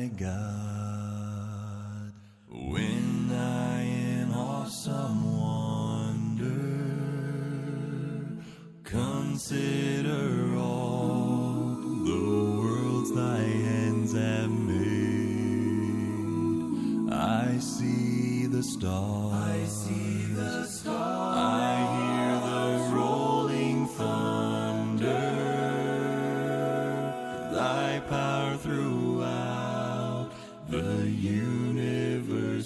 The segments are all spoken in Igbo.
my God. When I in awesome wonder consider all the worlds thy hands have made, I see the stars. I see the stars. I hear the rolling thunder. Thy power throughout the universe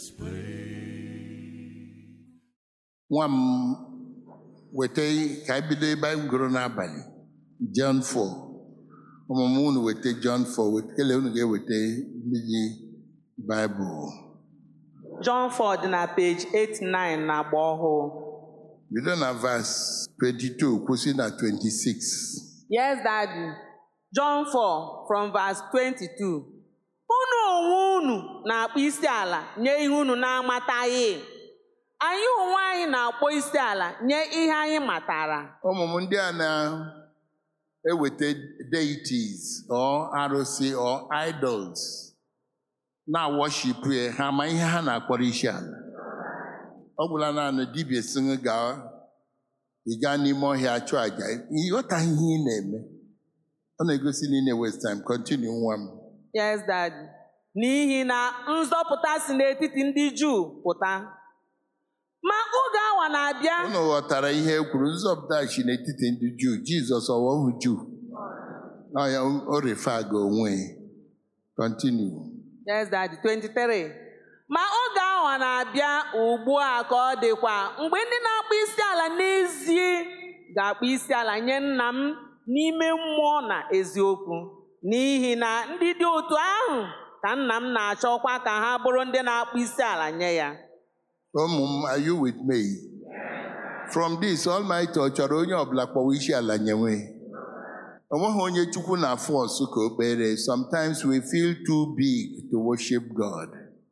displayed. nwa m weta ka anyị bido ebe anyị gụrụ n'abalị John 4 ụmụm unu weta John 4 weta- kele unu ga-eweta mmiri Baịbụl John 4 dị na page 89 na agba ọhụụ. bido na vas 22 kwụsị na 26 Yes, Daddy. John 4 from verse 22. Unu onwe unu na-akpọ isi ala nye ihe unu na-amataghị. Anyị onwe anyị na-akpọ isi ala nye ihe anyị matara. ụmụ m ndị a na-eweta deities or arụsị or idols na-worship ya ha ma ihe ha na-akpọrọ isi ala ọ gwụla naanị dibịa sịnụ gaa ị gaa n'ime ọhịa chụọ aja ịghọtaghị ihe ị na-eme ọ na-egosi na ị na-waste time continue nwa m Yes, Daddy. N'ihi na nzọpụta si n'etiti ndị Juu pụta. Ma oge awa na-abịa unu ghọtara ihe e kwuru nzọpụta chi n'etiti ndị juu jizọs ọwọhụ juu ọ ya o refa ga onwe continue Yes, Daddy. 23. Ma oge ahụ na-abịa ugbu a ka ọ dịkwa mgbe ndị na-akpọ isi ala n'ezie ga-akpọ isi ala nye nna m n'ime mmụọ na eziokwu n'ihi na ndị dị otu ahụ ka nna m na-achọkwa ka ha bụrụ ndị na-akpọ isi ala nye ya ụmụ m are you with me from this almighty ọ chọrọ onye ọbụla kpọwa isi ala nyewe o nweghị onye chukwu na fọs ka o kpere sometimes we feel too big to worship god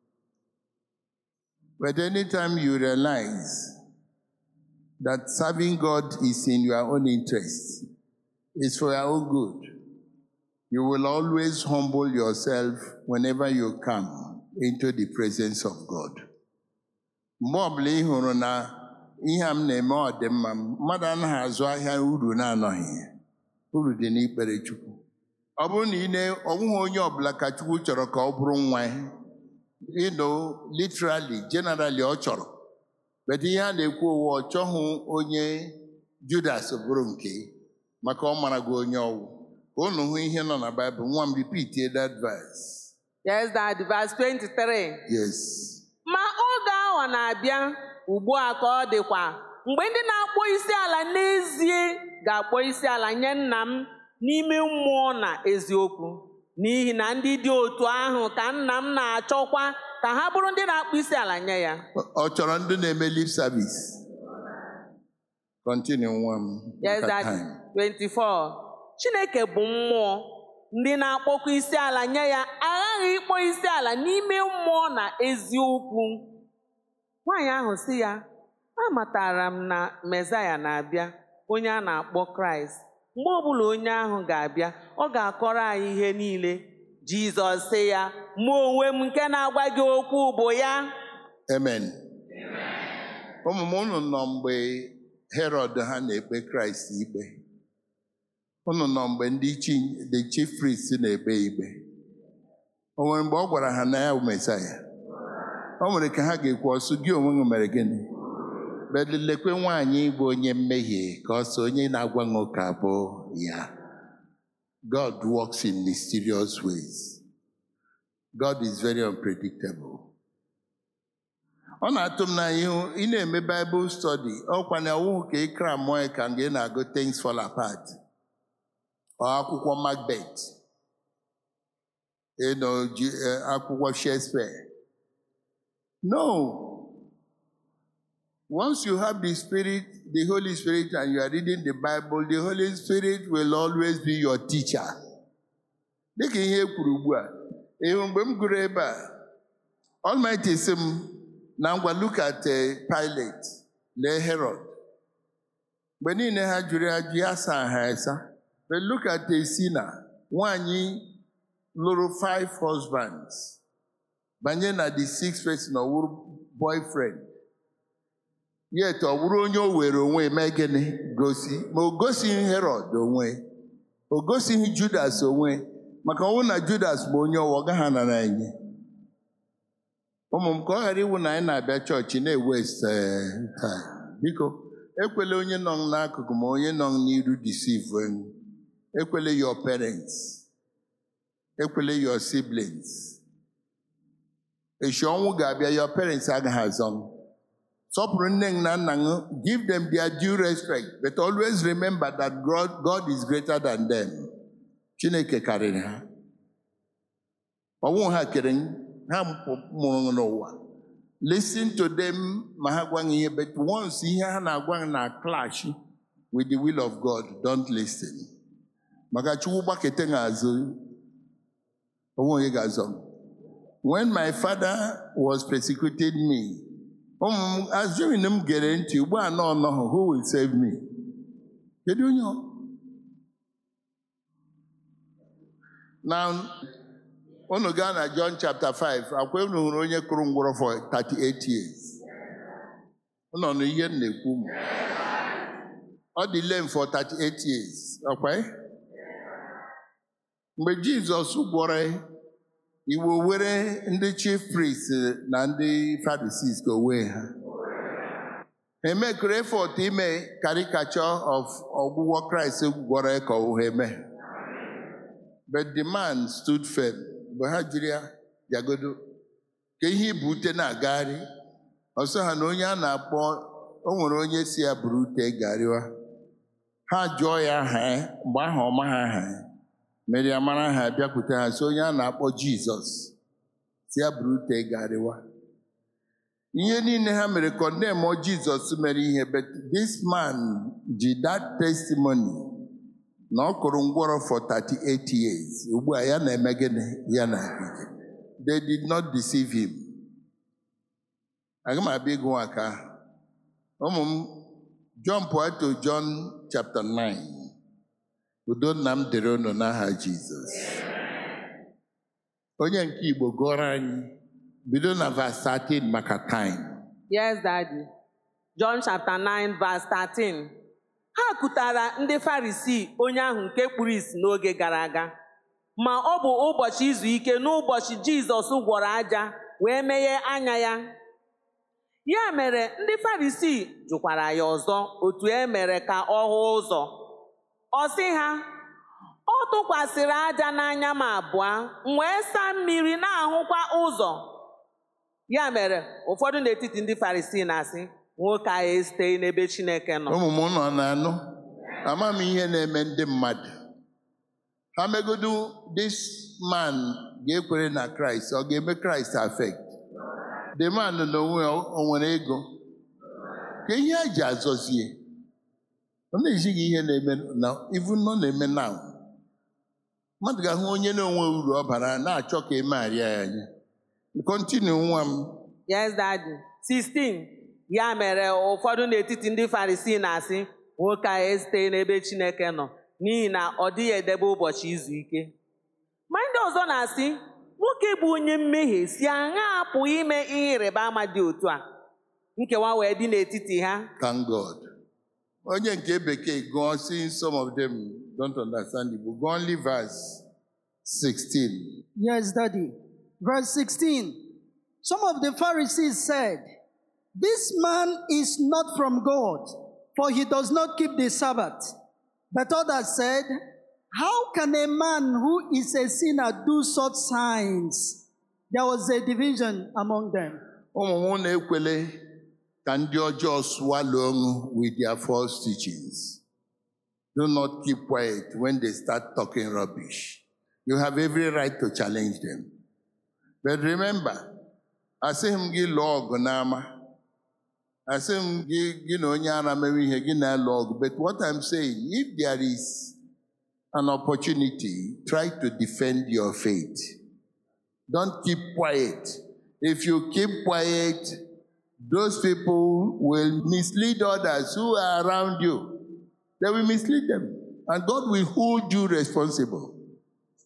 but anytime you realize that serving god is in your own interest is for your own good you will always humble yourself whenever you come into the presence of god mgbe ọbụla ị hụrụ na ihe a m na-eme ọ dị mma mmadụ anaghị azụ ahịa uru na-anọghị ya. uru dị n'ikpere chukwu ọ bụrụ na ị na ọ bụghị onye ọbụla ka chukwu chọrọ ka ọ bụrụ nwa ya ịnụ literally generally ọ chọrọ but ihe a na-ekwu ụwa ọ chọghị onye judas bụrụ nke ya, maka ọ mara gị onye ọwụ ka unu hụ ihe nọ na baịbụl nwa m repeat that verse yes Daddy. verse 23 yes ma oge ahụ na-abịa ugbu a ka ọ dịkwa mgbe ndị na-akpọ isi ala n'ezie ga-akpọ isi ala nye nna m n'ime mmụọ na eziokwu n'ihi na ndị dị otu ahụ ka nna m na-achọkwa ka ha bụrụ ndị na-akpọ isi ala nye ya ọ chọrọ ndị na-eme lip service continue nwa m yes maka Daddy. time. 24 chineke bụ mmụọ ndị na-akpọkwa isi ala nye ya aghaghị ịkpọ isi ala n'ime mmụọ na eziokwu nwaanyị ahụ sị ya amatara m na mezaya na-abịa onye a na-akpọ kraịst mgbe ọbụla onye ahụ ga-abịa ọ ga-akọrọ anyị ihe niile jizọs sị ya mụ onwe m nke na-agwa gị okwu bụ ya amen ụmụ m unu nọ mgbe herod ha na-ekpe kraịst ikpe unu nọ mgbe ndị chi the chief priest na-ekpe ikpe o nwere mgbe ọ gwara ha na ya bụ mesaya o nwere ka ha ga-ekwu ọsụ gị onwe gị mere gịnị bedlekwe nwaanyị bụ onye mmehie ka ọ sọ onye na-agwa gị ụka bụ ya God works in mysterious ways God is very unpredictable ọ na-atụ m n'anya ihu ị na-eme Bible study ọkwa na ọwụhụ ka ịkra mmụọ ya ka mgbe ị na-agụ things fall apart ọ akwụkwọ Macbeth ịnọ ji eh, akwụkwọ Shakespeare no once you have the spirit the Holy Spirit and you are reading the Bible the Holy Spirit will always be your teacher dịka ihe e kwuru ugbu a ịhụ mgbe m gụrụ ebe a Almighty sị m na ngwa look at eh, Pilate lee Herod mgbe niile ha jụrụ ajụ ya saa ha esa but look at Esina nwanyị lụrụ five husbands banye na the sixth person ọ wụrụ boyfriend yet ọ bụrụ onye o were onwe mee gịnị gosi ma o gosighị herod onwe o gosighị judas onwe maka ọnwụ na judas bụ onye ọwa ọ gaghị anara enye ụmụ m ka ọ ghara iwu na anyị na-abịa chọọchị na-ewest time biko ekwela onye nọ n'akụkụ ma onye nọ n'iru deceive enyi ekwela your parents ekwela your siblings echi ọnwụ ga-abịa your parents agaghị azọ m sọpụrụ nne na nna gị give them their due respect but always remember that God, God is greater than them chineke karịrị ha ọnwụ ha kere ha mụrụ n'ụwa listen to them ma ha gwa gị ihe but once ihe ha na-agwa gị na clash with the will of God don't listen maka chukwu gbakete gị azụ onwe onye ga-azọ m when my father was persecuting me ụmụ m assuming m gere ntị ugbu a nọ nọhụ who will save me kedu onye ọ na unu gaa na John chapter 5 akwa unu hụrụ onye kụrụ ngwụrọ for 38 years ụnọ na ihe m na-ekwu m ọ dị lame for 38 years ọkwa mgbe Jizọs gwọrọ iwe were ndị chief priest na ndị Pharisees ka o wee ha emekere effort ime caricature of ọgwụgwọ Kraịst gwọrọ ka ọ ha eme but the man stood firm mgbe ha jiri ya bịagodo ka ihe ibute na-agagharị ọsọ ha na onye a na-akpọ o nwere onye si ya buru ute garịwa ha jụọ ya aha ya mgbe ahụ ọma ha aha ya mere ya mara ha bịakwute ha si onye a na-akpọ Jizọs si ya buru ute garịwa ihe niile ha mere kọndem Jizọs mere ihe but this man ji that testimony na ọ kụrụ ngwọrọ for 38 years ugbu a ya na-eme gịnị ya na ije they did not deceive him aga m abịa ịgụ aka ụmụ m John to John chapter 9 udo nna m dere unu n'aha Jizọs onye nke Igbo gụọrọ anyị bido na verse 13 maka time Yes, Daddy. John chapter 9 verse 13. Ha kụtara ndị Farisii onye ahụ nke kpuru ìsì n'oge gara aga. Ma ọ bụ ụbọchị izu ike n'ụbọchị Jizọs gwọrọ aja wee meghee anya ya. Ya mere ndị Farisii jụkwara ya ọzọ otu e mere ka ọ hụ ụzọ. Ọ sị ha, ọ tụkwasịrị aja n'anya m abụọ, m wee saa mmiri na-ahụkwa ụzọ. Ya mere ụfọdụ n'etiti ndị Farisii na-asị nwoke ahụ esiteghị n'ebe Chineke nọ. ụmụ m nọ na-anụ ama m ihe na-eme ndị mmadụ ha megodu this man ga-ekwere na Kraịst ọ ga-eme Kraịst affect the man n'onwe ya o nwere ego ka ihe a ji azọzie ọ na-ejighị ihe na-eme na even nọ na-eme now mmadụ ga-ahụ onye na-onwe uru ọ bara na-achọ ka emegharịa ya anya continue nwa m Yes, Daddy. 16. Ya mere ụfọdụ n'etiti ndị Farisii na-asị nwoke ahụ esiteghị n'ebe Chineke nọ n'ihi na ọ dịghị edebe ụbọchị izu ike. Ma ndị ọzọ na-asị nwoke bụ onye mmehie si aṅa apụghị ime ihe ịrịba ama dị otu a. Nkewa wee dị n'etiti ha. Thank God. Onye nke bekee gụọ si some of them don't understand Igbo. Gụọ only verse 16. Yes, Daddy. Verse 16. Some of the Pharisees said, This man is not from God, for he does not keep the Sabbath. But others said, How can a man who is a sinner do such signs? There was a division among them. Ụmụ m na-ekwele ka ndị ọjọọ swallow ọṅụ with their false teachings. Do not keep quiet when they start talking rubbish. You have every right to challenge them. But remember, asịghị m gị lụọ ọgụ n'ama. Asịghị m gị gị na onye ara mere ihe gị na-alụ ọgụ. But what I'm saying, if there is an opportunity, try to defend your faith. Don't keep quiet. If you keep quiet, those people will mislead others who are around you. They will mislead them. And God will hold you responsible.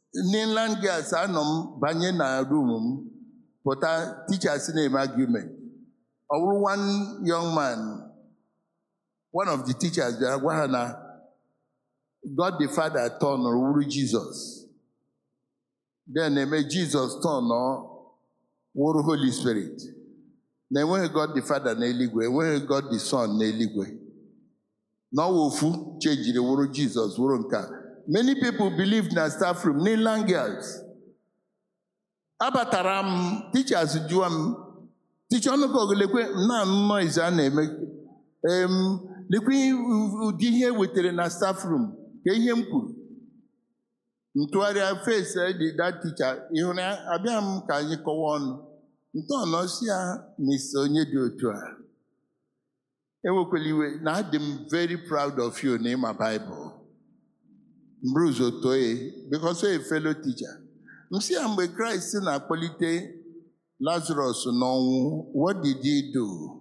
n'inland girls anọ m banye na room m pụta teachers na-eme argument ọ bụrụ one young man one of the teachers bịara gwa ha na God the Father tọnụrụ wuru Jizọs then eme Jizọs tọnụ wụrụ Holy Spirit na enweghị God the Father n'eluigwe enweghị God the Son n'eluigwe n'ọwa ofu chejiri wụrụ Jizọs wụrụ nke a. many people believe na staff room n'inland girls abatara m teachers jụọ m ticha ọnụkọgụ lekwe na noise a na-eme em lekwe ụdị ihe wetara na staff room ka ihe m kwuru ntụgharịa face dị that teacher ịhụrụ ya abịa m ka anyị kọwa ọnụ ntọọnọ si ya mr onye dị otu a enwekwala iwe na adị m very proud of you na ịma Bible Bruce Otoye because a fellow teacher m sị ya mgbe Kraịst na-akpọlite Lazarus n'ọnwụ what did he do?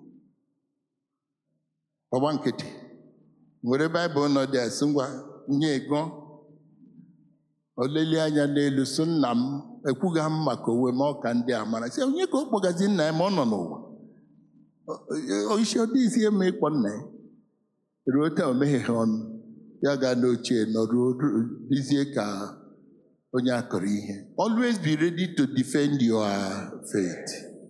ọgba nkịtị were Baịbụl nọ dị asị ngwa nye ego oleli anya n'elu so nna m ekwughị m maka onwe m ọka ndị a mara sị onye ka ọ kpọgazi nna ya ma ọ nọ n'ụwa isi ọ dịghịzi eme ịkpọ nna ya ruo taa o megheghị ọnụ ya gaa n'ochie nọruo dizie ka onye akọrọ ihe always be ready to defend your faith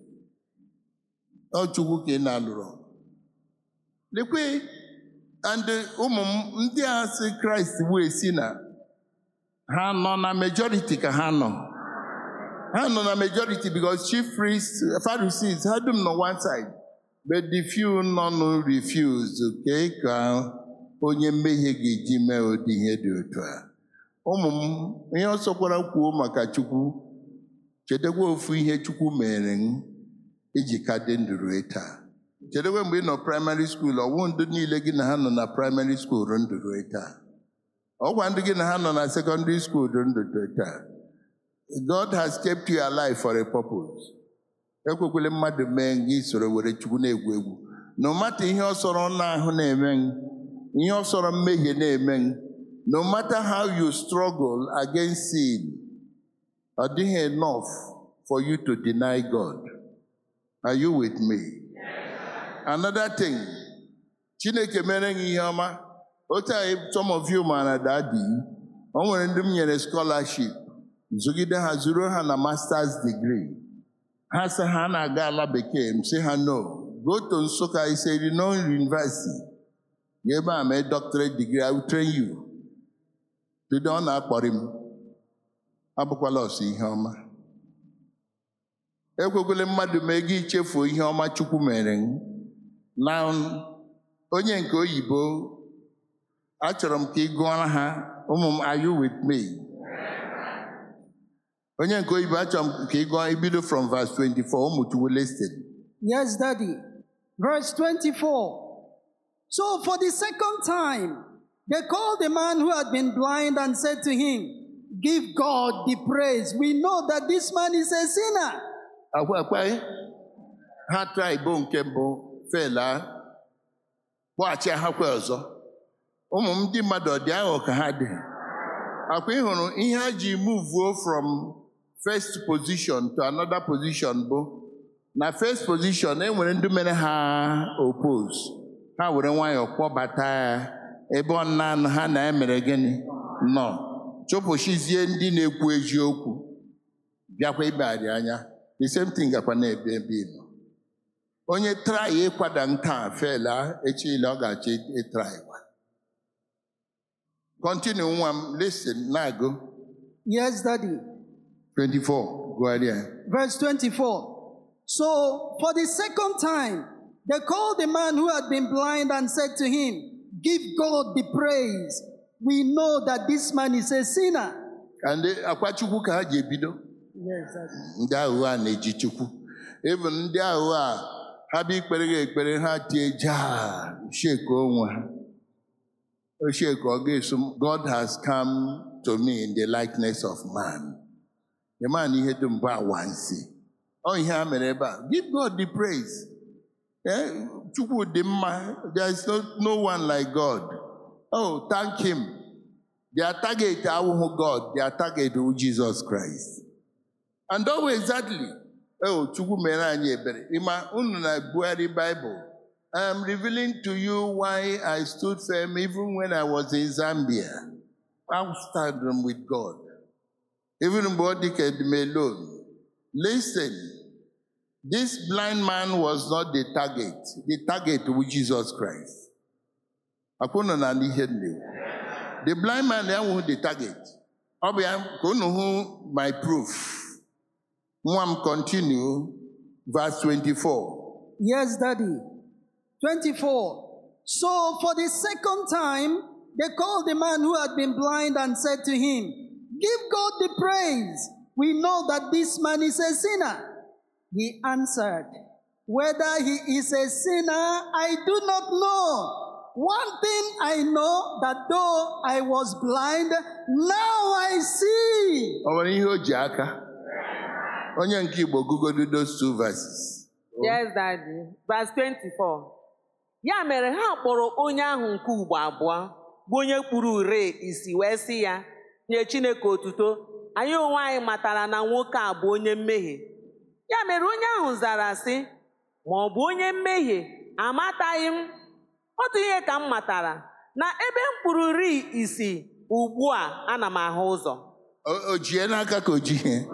ọ chukwu ka ị na-alụrụ lekwe and ụmụ m ndị a sị kraịst wee si na ha nọ na majority ka ha nọ ha nọ na majority because chief priests pharisees ha dum nọ one side but the few nọ nụ refuse kee ka onye mmehie ga-eji mee ụdị ihe dị otu a ụmụ m ihe ọ sọkwara kwuo maka chukwu chedekwa ofu ihe chukwu mere m iji ka dị ndụ ruo taa chedekwa mgbe ị nọ praịmarị skuul ọwụ ndụ niile gị na ha nọ na praịmarị skuul ndụ ruo taa ọgwa ndị gị na ha nọ na sekọndịrị skuul ndụ ruo taa God has kept you alive for a purpose ekwekwele mmadụ mee gị soro were chukwu na-egwu egwu no matter ihe ọ sọrọ n'ahụ na-eme m ihe ọ sọrọ mmehie na-eme m no matter how you struggle against sin ọ dịghị enough for you to deny God are you with me another thing chineke mere gị ihe ọma otu a some of you maara dadi o nwere ndị m nyere scholarship zụgide ha zuru ha na masters degree ha sị ha na-aga ala bekee m sị ha no go to Nsụka Iseri non University ga ebe a mee doctorate degree I will train you bido ọ na-akpọrị m abụkwala ọsọ ihe ọma ekwekwele mmadụ mee gị ichefuo ihe ọma Chukwu mere m na onye nke oyibo achọrọ m ka ị gụọra ha ụmụ m are you with me onye nke oyibo achọrọ m ka ị gụọ ibido from verse 24 ụmụ Chukwu listen Yes, Daddy. Verse 24. So for the second time, they called the man who had been blind and said to him, Give God the praise. We know that this man is a sinner. akwa akwa ha traịbụ nke mbụ fela kpọghachi ha kwa ọzọ ụmụ m ndị mmadụ ọ dị aghọ ka ha dị akwa ị hụrụ ihe ha ji muvuo from first position to another position bụ na first position e nwere ndị mere ha oppose ha were nwayọọ kpọbata ya ebe ọ na ha na emere gịnị nọ chụpụchizie ndị na-ekwu eziokwu bịakwa ibegharị anya the same thing gakwa na-ebe ebe ị nọ onye trai ịkwada nke a fela echile ọ ga-achọ ịtrai kwa continue nwa m listen na-agụ Yes, Daddy. 24 gụgharịa Verse 24. So for the second time, they called the man who had been blind and said to him, Give God the praise. We know that this man is a sinner. ka ndị akwa chukwu ka ha ji ebido Yes, Daddy. ndị aghụghọ a na-eji chukwu even ndị aghụghọ a ha bụ ikpere gị ekpere ha tie jaa shake onwe ha o shake ọ ga-eso m, God has come to me in the likeness of man the man ihe dum bụ awansi ọ ihe ha mere ebe a give God the praise Eh, chukwu dị mma there is no, no one like God oh thank him Their target awụhụ God, their target wụ Jesus Christ. And ọ bụ exactly, oh, Chukwu mere anyị ebere. Ịma unu na Buhari Bible. I am revealing to you why I stood firm even when I was in Zambia. I stand with God. Even mgbe ọ dị ka Edom alone. Listen, this blind man was not the target. The target was Jesus Christ. Akwụnụ na n'ihe m na-ekwu. The blind man enweghị the target. Ọ bụ ya ka unu hụ my proof. Nwa m continue verse 24. Yes, Daddy. 24. So for the second time, they called the man who had been blind and said to him, Give God the praise. We know that this man is a sinner. He answered, Whether he is a sinner, I do not know. One thing I know that though I was blind, now I see. Ọ nwere ihe o ji aka? Onye nke Igbo gụgodo those two verses. Yes, Daddy. Verse 24. Ya mere ha kpọrọ onye ahụ nke ugbo abụọ bụ onye kpuru ure isi wee sị ya nye Chineke otuto anyị onwe anyị matara na nwoke a bụ onye mmehie ya mere onye ahụ zara sị ma ọ bụ onye mmehie amataghị m otu ihe ka m matara na ebe m kpuru uri isi ugbu a ana m ahụ ụzọ O o jie n'aka ka o jie.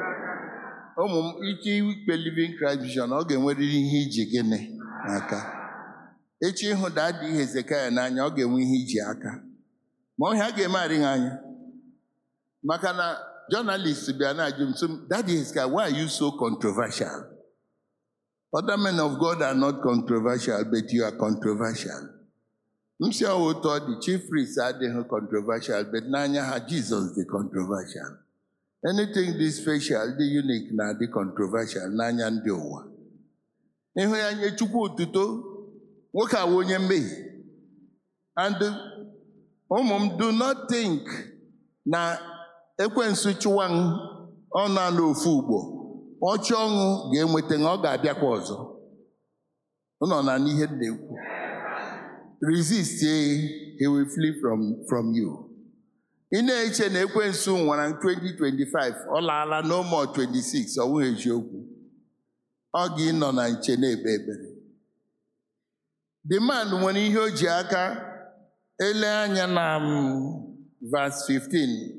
Ụmụ m ike ikpe Living Christ Vision ọ ga-enwerịrị ihe iji gịnị n'aka. Echi ịhụ dadi Hezekaya n'anya ọ ga-enwe ihe iji aka. Ma ọhịa ga-eme arịghị anya. Maka na jọnalist bịa na-ajụ m sị m, Daddy Hezekiah, why are you so controversial? Other men of God are not controversial, but you are controversial. M si ọwụ otu ọ dị chief priest adịghị controversial, but n'anya ha Jizọs dị controversial. Anything dị special, dị unique na dị controversial n'anya ndị ụwa. Ịhụ ya nye Chukwu otuto, nwoke a wụ onye mmehie. And ụmụ m do not think na ekwensu chụwa m ọnụ ala ofu ugbo ọchị ọṅụ ga-enweta na ọ ga-abịakwa ọzọ ụnọ na n'ihe m na-ekwu resist eh, he will flee from, from you ị na-eche na ekwensu nwara 2025 ọ laala no more 26 ọ bụghị eziokwu ọ ga ịnọ na nche na-ekpe ekpere the man nwere ihe o ji aka ele anya na um, verse 15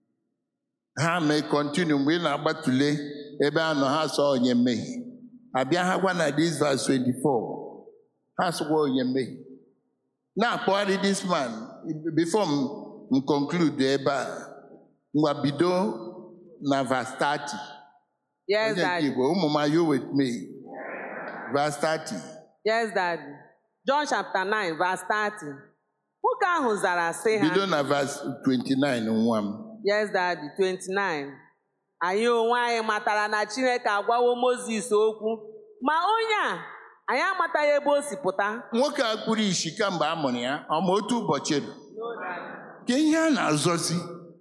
ha mee kọntinu mgbe ị na-agbatule ebe a nọ ha sọ onye mmehie abịa ha gwa na this verse 24 ha sọkwa onye mmehie na-akpọgharị this man before m m conclude ebe a ngwa bido na verse 30 yes onye nke daddy Igbo ụmụ m are you with me verse 30 yes daddy John chapter 9 verse 30 nwoke ahụ zara sị ha bido na verse 29 nwa m Yes, Daddy, 29. Anyị onwe anyị matara na Chineke agwawo Mozis okwu, ma onye a, anyị amataghị ebe o si pụta. nwoke a kpuru isi kamgbe a mụrụ ya ọ ma otu ụbọchị dị ka ihe a na-azọzi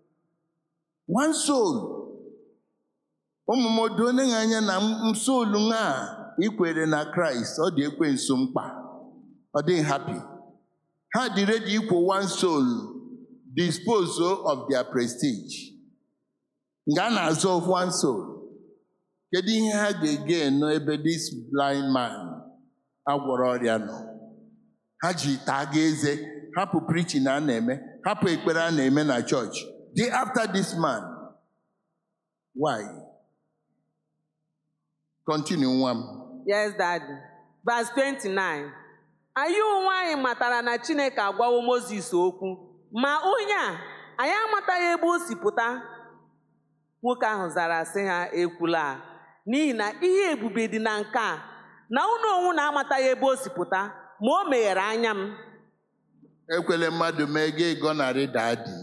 one soul ụmụ m doo onye anya na msoolu a ikwere na kraịst ọ dị ekwensu mkpa ọ dị happy ha dị ready ikwo one soul dispose of their prestige nga a na-azọ one soul kedu ihe ha ga-ege nọ ebe this blind man agwọrọ ọrịa nọ ha ji taa ga eze hapụ preaching a na-eme hapụ ekpere a na-eme na chọọchị dey after this man why continue nwa m Yes, Daddy. Verse 29. Anyị onwe anyị matara na Chineke agwawo Mozis okwu, ma onye a, anyị amataghị ebe o si pụta. Nwoke ahụ zara sị ha ekwula, n'ihi na ihe ebube dị na nke a, na unu onwe na-amataghị ebe o si pụta, ma o meghere anya m. ekwele mmadụ mee gị ịgọnarị dadi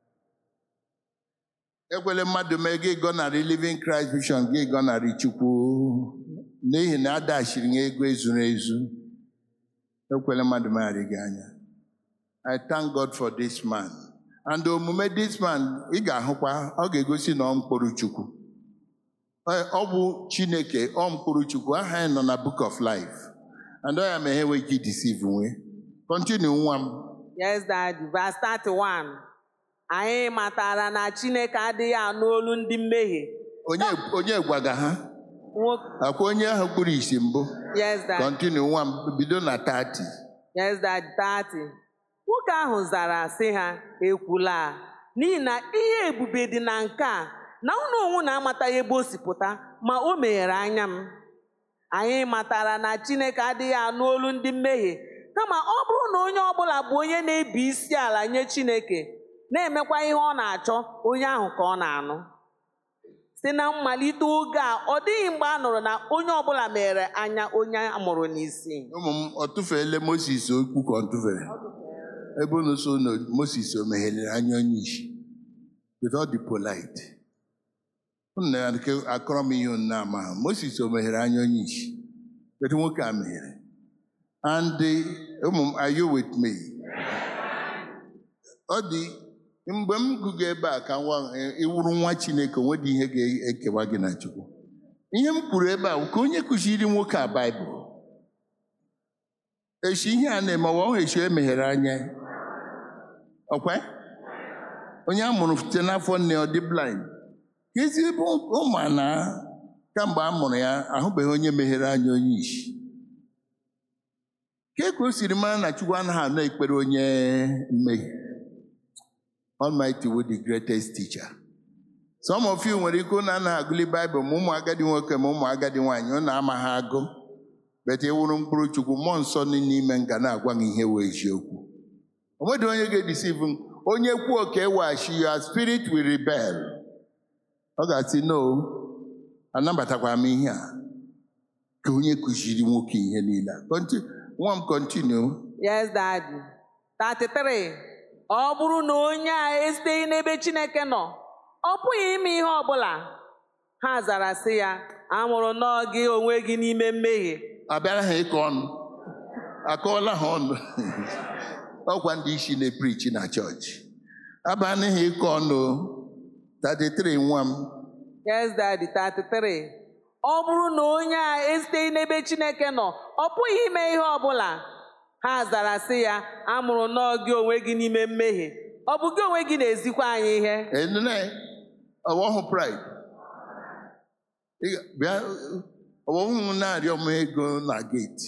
ekwele mmadụ mee gị ịgọnarị living Christ vision gị ịgọnarị chukwu n'ihi na adachiri gị ego ezuru ezu ekwele mmadụ megharị gị anya I thank God for this man and omume this man ị ga-ahụkwa ọ ga-egosi na ọ mkpụrụ chukwu Ọ- ọ bụ chineke ọ mkpụrụ chukwu aha ya nọ na book of life and ọ ya ma ha enweghị ike deceive nwe continue nwa m Yes, Daddy. Verse 31. anyị matara na chineke adịghị anụ olu ndị mmehie onye onye gwaga ha Nwo- akwa onye ahụ kpụrụ isi mbụ yes dad kọntinu nwa m bido na 30 yes dad 30 nwoke ahụ zara sị ha ekwula n'ihi na ihe ebube dị na nke a na unu onwe na-amataghị ebe o si pụta ma o meghere anya m anyị matara na chineke adịghị anụ olu ndị mmehie kama ọ bụrụ na onye ọbụla bụ onye na-ebi isi ala nye chineke na-emekwa ihe ọ na-achọ onye ahụ ka ọ na-anụ site na mmalite oge a ọ dịghị mgbe a nụrụ na onye ọbụla mere anya onye a mụrụ n'isi ụmụ m ọ tụfeela moses okwu ka ọ tụfere ebe unu so na moses o meghelere anya onye isi with all the polite unu na nke akọrọ m ihe unu na-ama ha moses o meghere anya onye isi kedu nwoke a meghere and eh, ụmụ m are you with me ọ dị mgbe m gụga ebe a ka nwa eh, ịwụrụ nwa chineke onwedị ihe ga-ekewa gị na chukwu ihe m kwuru ebe a bụ ka onye kụziri nwoke a baịbụl echi ihe a na-eme ọwa ọhụ echi emeghere anya ọkwa onye a mụrụ site n'afọ nne ọ dị blind ka ezi ebe ụmụ na kamgbe a mụrụ ya ahụbeghị onye meghere anya onye isi ka ka o siri mara na chukwu anaghị anọ ekpere onye mmehie Almighty wo the greatest teacher some of you nwere ike na anaghị agụli baịbụl ma ụmụ agadi nwoke ma ụmụ agadi nwaanyị ọ na-ama ha agụ bete ịwụrụ mkpụrụ chukwu mmụọ nsọ dị n'ime nga na-agwa gị ihe wee eziokwu o nwedị onye ga-edisivu m onye kwuo ka eweghachi your spirit will rebel ọ ga-asị no anabatakwara m ihe a ka onye kụziri nwoke ihe niile a. Conti- nwa m continue Yes, Daddy. 33. Ọ bụrụ na onye a esiteghị n'ebe Chineke nọ, ọ pụghị ime ihe ọbụla. Ha zara sị ya, amụrụ nnọọ gị onwe gị n'ime mmehie. abịara ha ịkọ ọnụ akọọla ha ọnụ ọkwa ndị isi na-eprichi na chọọchị abana ha ịkọ ọnụ 33 nwa m Yes, Daddy. 33. Ọ bụrụ na onye a esiteghị n'ebe Chineke nọ, ọ pụghị ime ihe ọbụla. Ha zara sị ya, amụrụ nnọọ gị onwe gị n'ime mmehie. Ọ bụ gị onwe gị na-ezikwa anyị ihe. enene ọwọhụ pride Ị ga- bịa ọwọhụ m na-arịọ m ego na geti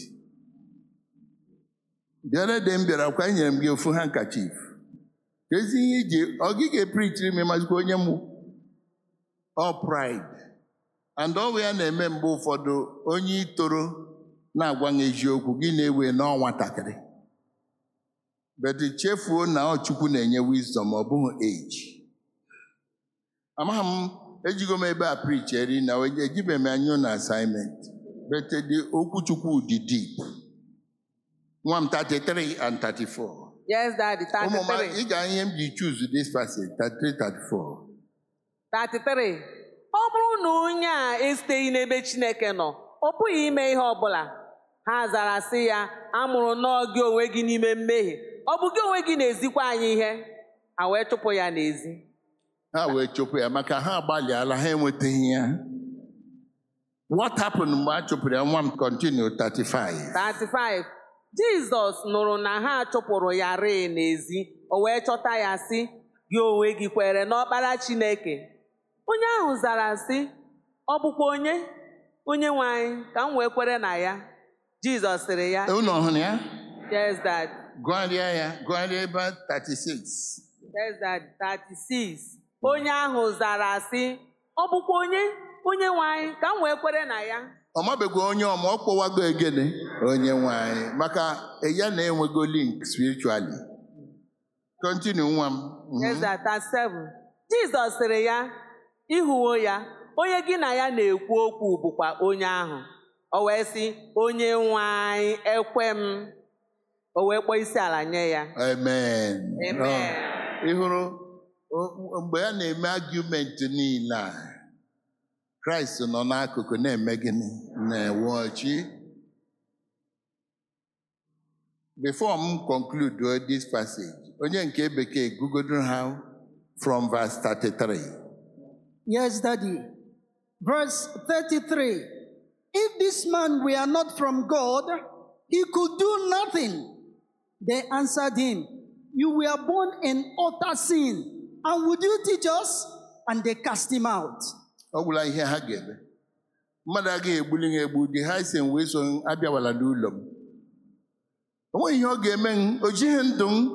bịara de m bịara kwa nyere m gị ofu handkerchief ka ezi ihe iji ọ gị ga-eprichiri m ịmazikwa onye mụ ọ pride and ọwụ ya na-eme mgbe ụfọdụ onye itoro na-agwa m eziokwu gị na-ewe n'ọ nwatakịrị but chefuo na ọ Chukwu na-enye wisdom ọ bụghị age amaghị m ejigo m ebe a preach eri na ejibeghị m anya na assignment but the okwu Chukwu dị deep nwa m 33 and 34 Yes, Daddy. ụmụ m 33. ị ga ihe m ji choose this passage 33 34 33 ọ bụrụ na onye a esiteghị n'ebe Chineke nọ ọ pụghị ime ihe ọbụla ha zara sị ya amụrụ nnọọ gị onwe gị n'ime mmehie ọ bụ gị onwe gị na-ezikwa anyị ihe ha wee chụpụ ya n'ezi ha wee chụpụ ya maka ha agbalịala ha enwetaghị ya what happened mgbe a chụpụrụ ya nwa m continue 35 35 Jizọs nụrụ na ha chụpụrụ ya rịị n'ezi o wee chọta ya sị gị onwe gị kwere n'ọkpara Chineke onye ahụ zara sị ọ bụkwa onye onye nwe anyị ka m wee kwere na ya Jizọs sịrị ya unu ọhụrụ ya Yes, Dad. gụgharịa ya gụgharịa ebe 36 Yes, Dad. 36. Onye ahụ zara sị, ọ bụkwa onye onye nwe anyị ka m wee kwere na ya. ọ mabegwa onye ọma ọ kpọwago egene onye nwe anyị maka ya na-enwego link spiritually continue nwa m Mhm. Yes, Dad. 37. Jizọs sịrị ya, ịhụwo ya, onye gị na ya na-ekwu okwu bụkwa onye ahụ. O wee sị, onye nwe anyị ekwe m. O wee kpọọ isi ala nye ya. amen Amen. Ọ, ị hụrụ o- mgbe a na-eme argument niile a kraịst nọ n'akụkụ na-eme gịnị na-ewe ọchị before m conclude this passage onye nke bekee gugodo ha from verse 33 Yes, Daddy. Verse 33 If this man were not from God, he could do nothing. They answered him, You were born in utter sin, And would you teach us? And they cast him out. ọ gwụla ihe ha ga-eme mmadụ agaghị egbuli ha egbu dị ha si m wee so m abịawala n'ụlọ m o nweghị ihe ọ ga-eme m o jighị ndụ m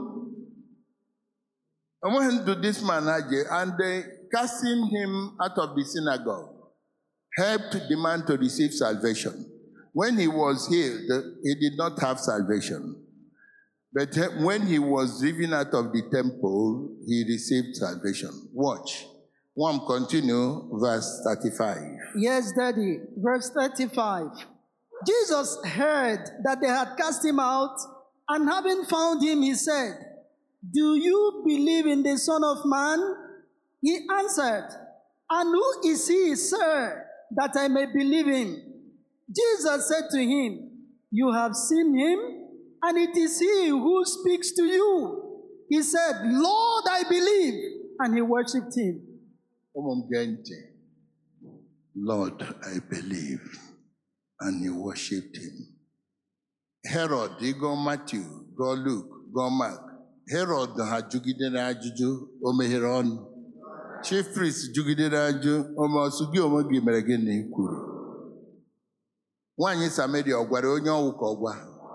o nweghị ndụ this man ha ji and they casting him out of the synagogue helped the man to receive salvation when he was healed he did not have salvation but when he was driven out of the temple he received salvation watch one continue verse 35 Yes, Daddy. Verse 35. Jesus heard that they had cast him out, and having found him, he said, Do you believe in the Son of Man? He answered, And who is he, sir, that I may believe him? Jesus said to him, You have seen him, and it is he who speaks to you. He said, Lord, I believe. And he worshipped him. ụmụ m gee ntị lord i believe and he worshipped him herod ịgụọ matthew gụọ luke gụọ mark herod ha jụgidere ajụjụ o meghere ọnụ chief priest jụgidere ajụ ome ọsụ gị onwe gị mere gịnị kwuru nwaanyị samaria ọ gwara onye ọwụ ka ọ gwa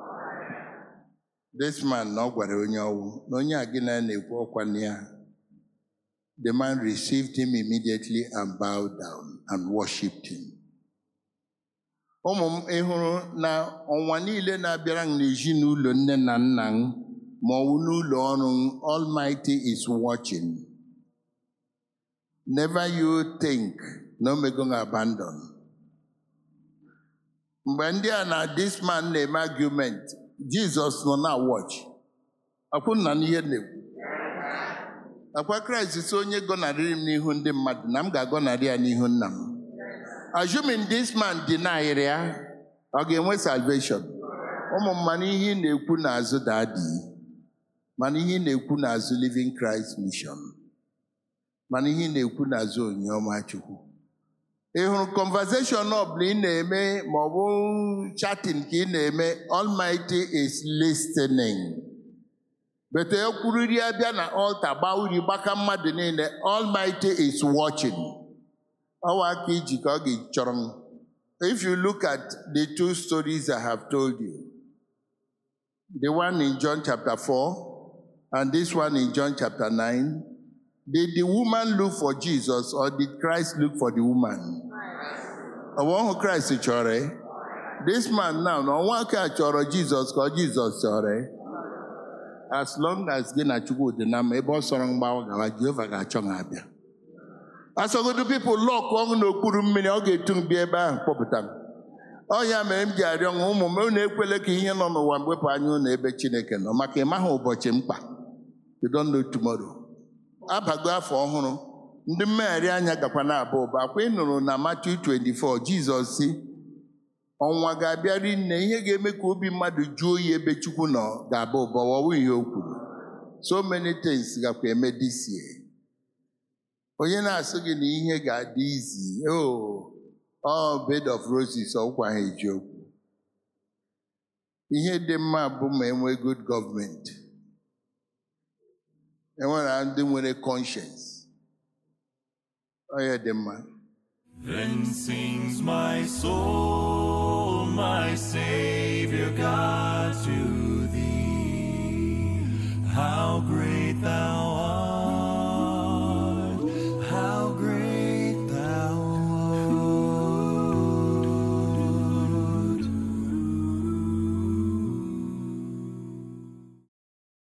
this man na ọ gwara onye ọwụ na onye a gị na ya na-ekwu ọkwa na ya The man received him immediately and bowed down and worshipped him. Ụmụ m ị hụrụ na ọnwa niile na-abịara m n'ezinụlọ nne na nna m ma ọ bụ n'ụlọ ọrụ m, Almighty is watching. Never you think na o mego m abandon. Mgbe ndị a na this man na-eme argument, Jizọs nọ na watch. Akwụ nna n'ihe na-ekwu. akwa kraịst si onye gọnarịrị m n'ihu ndị mmadụ na m ga-agọnarị ya n'ihu nna m assuming this man denied ya ọ ga-enwe salvation ụmụ m mana ihe ị na-ekwu n'azụ dadi mana ihe ị na-ekwu n'azụ living christ mission mana ihe ị na-ekwu n'azụ onyeọma chukwu ị hụrụ conversation ọbụla ị na-eme ma ọ bụ chatting ka ị na-eme almighty is listening bete ekwuriri abịa na altar gbaa uri gbaka mmadụ niile almighty is watching ọwa aka iji ka ọ ga-chọrọ m if you look at the two stories i have told you the one in john chapter 4 and this one in john chapter 9 did the woman look for jesus or did christ look for the woman ọwa ọhụ christ chọrọ ya? this man now na ọnwa aka chọrọ jesus ka ọ jesus chọrọ ya? as long as gị na chukwu dị na mma ebe ọ sọrọ mgbawa gawa jehova ga-achọ ha abịa asọgodu pipụl lọkụ ọṅụ n'okpuru mmiri ọ ga-etu m bịa ebe ahụ kpọpụta m ọ ya mere m ji arịọ nwa ụmụ m unu ekwele ka ihe nọ n'ụwa mwepụ anya unu ebe chineke nọ maka ịmaghị ụbọchị mkpa you don't know tomorrow abago afọ ọhụrụ ndị mmegharị anya gakwa na-aba ụba akwa ị nụrụ na Matthew 24 jizọs si ọnwa ga-abịa rinne ihe ga-eme ka obi mmadụ jụọ oyi ebe chukwu nọ ga-aba ụba ọwụ ihe o kwuru so many things gakwa eme this year onye na-asụ gị na ihe ga-adị izi oh ọ bed of roses ọkwa ha eji okwu ihe dị mma bụ ma enwe good gọọmenti enwere ndị nwere conscience onye dị mma Then sings my soul, my Savior God.